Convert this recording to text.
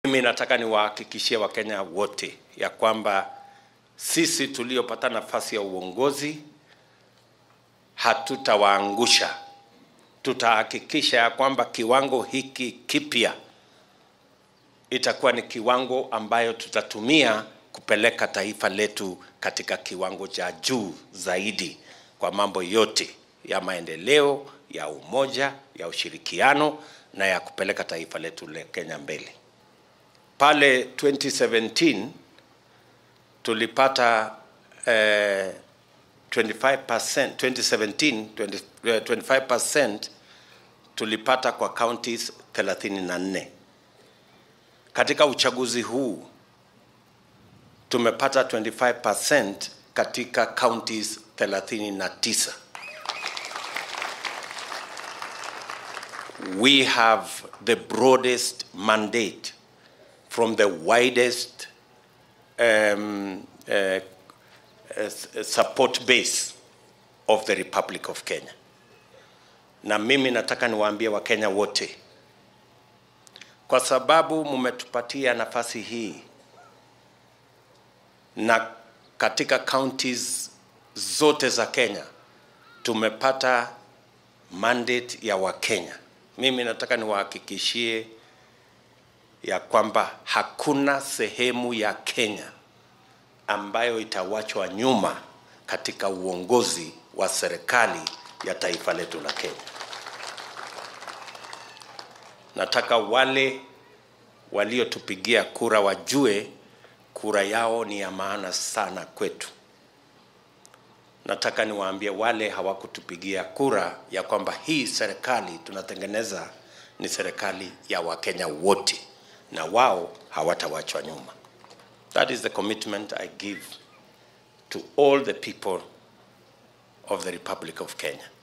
Mimi nataka niwahakikishie Wakenya wote ya kwamba sisi tuliopata nafasi ya uongozi hatutawaangusha. Tutahakikisha ya kwamba kiwango hiki kipya itakuwa ni kiwango ambayo tutatumia kupeleka taifa letu katika kiwango cha juu zaidi kwa mambo yote ya maendeleo, ya umoja, ya ushirikiano na ya kupeleka taifa letu la Kenya mbele. Pale 2017 tulipata eh, 25%, 2017 20, eh, 25% tulipata kwa counties 34. Katika uchaguzi huu tumepata 25% katika counties 39. We have the broadest mandate from the widest um, uh, uh, support base of the Republic of Kenya. Na mimi nataka niwaambie Wakenya wote, kwa sababu mumetupatia nafasi hii na katika counties zote za Kenya tumepata mandate ya Wakenya. Mimi nataka niwahakikishie ya kwamba hakuna sehemu ya Kenya ambayo itawachwa nyuma katika uongozi wa serikali ya taifa letu la Kenya. Nataka wale waliotupigia kura wajue kura yao ni ya maana sana kwetu. Nataka niwaambie wale hawakutupigia kura ya kwamba hii serikali tunatengeneza ni serikali ya Wakenya wote na wao hawatawachwa nyuma. That is the commitment I give to all the people of the Republic of Kenya.